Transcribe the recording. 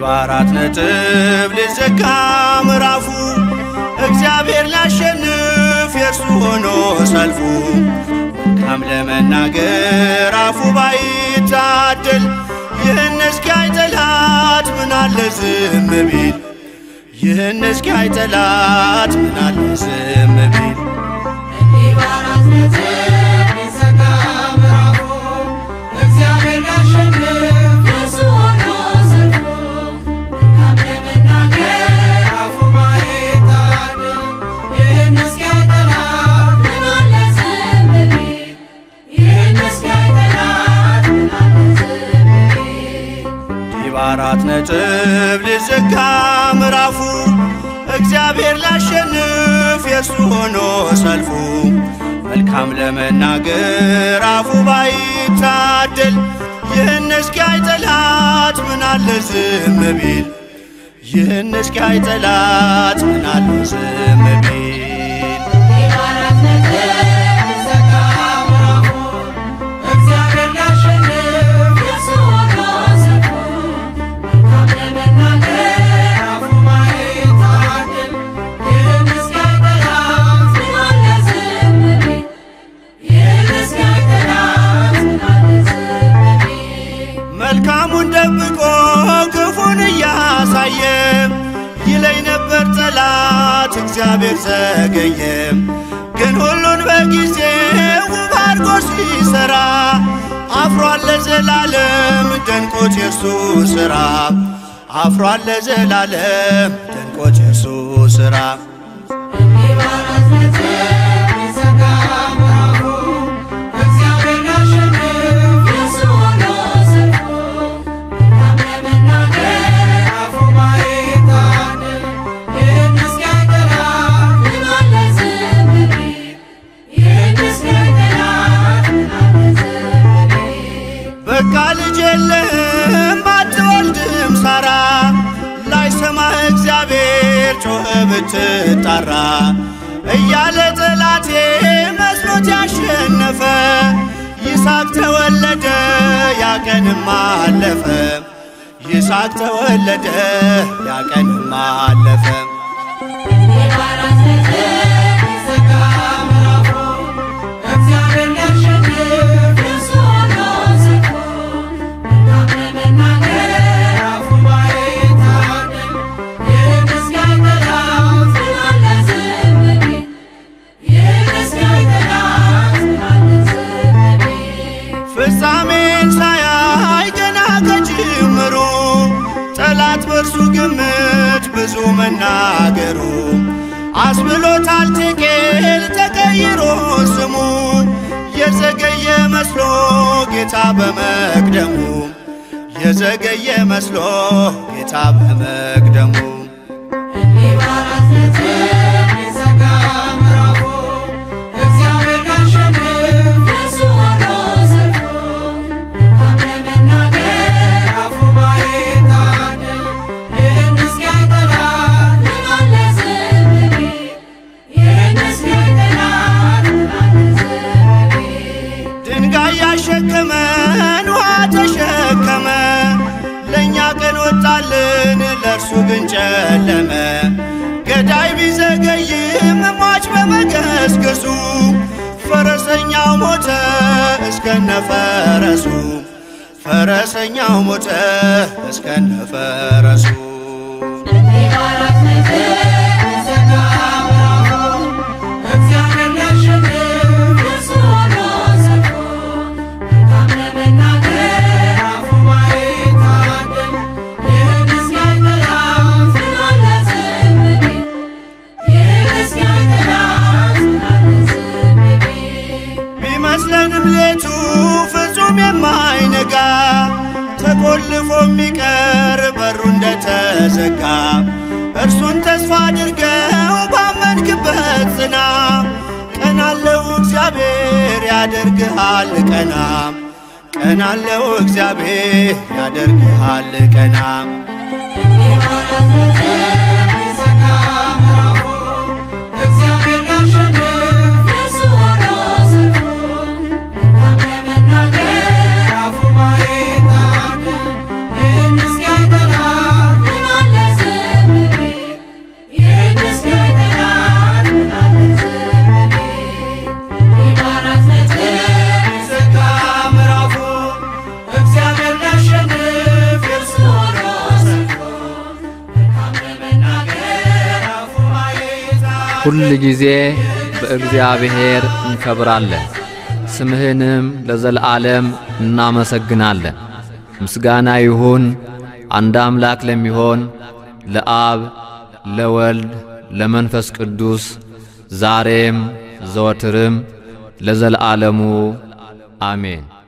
በአራት ነጥብ ሊዘጋ ምዕራፉ እግዚአብሔር ሊያሸንፍ የእርሱ ሆኖ ሰልፉ መልካም ለመናገር አፉ ባይታደል ይህን እስኪያይ ጠላት ምናለ ዝም ቢል ይህን እስኪያይ ጠላት ምናለ ዝም ቢል እንዲህ በአራት ነጥብ ሊዘጋ ምዕራፉ እግዚአብሔር ሊያሸንፍ የእርሱ ሆኖ ሰልፉ መልካም ለመናገር አፉ ባይታደል ይህን እስኪያይ ጠላት ምን አለ ዝም ቢል ይህን እስኪያይ ጠላት ምን አለ ዝም ቢል እንዲህ በአራት ነጥብ ሊዘጋ ምዕራፉ እግዚአብሔር ሊያሸንፍ የእርሱ ሆኖ ሰልፉ መልካም ለመናገር አፉ ባይታደል ይህን እስኪያይ ጠላት ምናለ ዝም ቢል ይህን እስኪያይ ጠላት ምናለ ዝም ቢል እንዲህ በአራት ነጥብ ሊዘጋ ምዕራፉ እግዚአብሔር ሊያሸንፍ የእርሱ ሆኖ ሰልፉ መልካም ለመናገር አፉ ባይታደል ይህን እስኪያይ ጠላት ምን አለ ዝም ቢል ይህን እስኪያይ ጠላት ምን አለ ዝም ቢል መልካሙን ደብቆ ክፉን እያሳየ ይለኝ ነበር ጠላት እግዚአብሔር ዘገየ። ግን ሁሉን በጊዜው ውብ አድርጎ ሲሰራ አፍሯል ለዘላለም ደንቆት የእርሱ ሥራ አፍሯል ለዘላለም ደንቆት የእርሱ ሥራ እንዲህ በአራት ነጥብ ሊዘጋ ምዕራፉ እግዚአብሔር ሊያሸንፍ የእርሱ ሆኖ ሰልፉ መልካም ለመናገር አፉ ባይታደል ይህን እስኪያይ ጠላት ምን አለ ዝም ቢል ይህን እስኪያይ ጠላት ምን አለ ዝም ቢል በቃ ልጅ የለህም አትወልድም ሳራ ላይሰማህ እግዚአብሔር ጮኸ ብትጣራ እያለ ጠላቴ መስሎት ያሸነፈ ይስሐቅ ተወለደ ያቀንም አለፈ ይስሐቅ ተወለደ ያቀንም አለፈ እንዲህ በአራት ነጥብ ሊዘጋ ምዕራፉ እግዚአብሔር ሊያሸንፍ የእርሱ ሆኖ ሰልፉ መልካም ለመናገር አፉ ባይታደል ይህን እስኪያይ ጠላት ምን አለ ዝም ቢል ይህን እስኪያይ ጠላት ምን አለ ዝም ቢል ፍጻሜን ሳያይ ገና ከጅምሩ ጠላት በእርሱ ግምት ብዙ መናገሩ አስብሎታል ቴቄል ተቀይሮ ስሙ የዘገየ መስሎ ጌታ በመቅደሙ የዘገየ መስሎ ጌታ በመቅደሙ እንዲህ በአራት ነጥብ ሊዘጋ ምዕራፉ እግዚአብሔር ሊያሸንፍ የእርሱ ሆኖ ሰልፉ መልካም ለመናገር አፉ ባይታደል ይህን እስኪያይ ጠላት ምን አለ ዝም ቢል ይህን እስኪያይ ጠላት ምን አለ ዝም ቢል ድንጋይ ያሸከመን ውሃ ተሸከመ ለእኛ ቀን ወጣልን ለእርሱ ግን ጨለመ ገዳይ ቢዘገይም ሟች በመገስገሱ ፈረሰኛው ሞተ እስከነ ፈረሱ ፈረሰኛው ሞተ እስከነ ፈረሱ እንዲህ በአራት ነጥብ ሊዘጋ ምዕራፉ እግዚአብሔር ሊያሸንፍ የእርሱ ሆኖ ሰልፉ መልካም ለመናገር አፉ ባይታደል ይህን እስኪያይ ጠላት ምን አለ ዝም ቢል ይህን እስኪያይ ጠላት ምን አለ ዝም ቢል ቢመስለንም ሌቱ ፍጹም የማይነጋ ተቆልፎ የሚቀር በሩ እንደተዘጋ እርሱን ተስፋ አድርገው ባመንክበት ጽና። ቀናለው እግዚአብሔር ያደርግሃል ቀና። ቀናለው እግዚአብሔር ያደርግሃል ቀና። እንዲህ በአራት ነጥብ ሊዘጋ ምዕራፉ እግዚአብሔር ሊያሸንፍ የእርሱ ሆኖ ሰልፉ መልካም ለመናገር አፉ ባይታደል ይህን እስኪያይ ጠላት ሁል ጊዜ በእግዚአብሔር እንከብራለን፣ ስምህንም ለዘለዓለም እናመሰግናለን። ምስጋና ይሁን አንድ አምላክ ለሚሆን ለአብ ለወልድ ለመንፈስ ቅዱስ ዛሬም ዘወትርም ለዘለዓለሙ አሜን።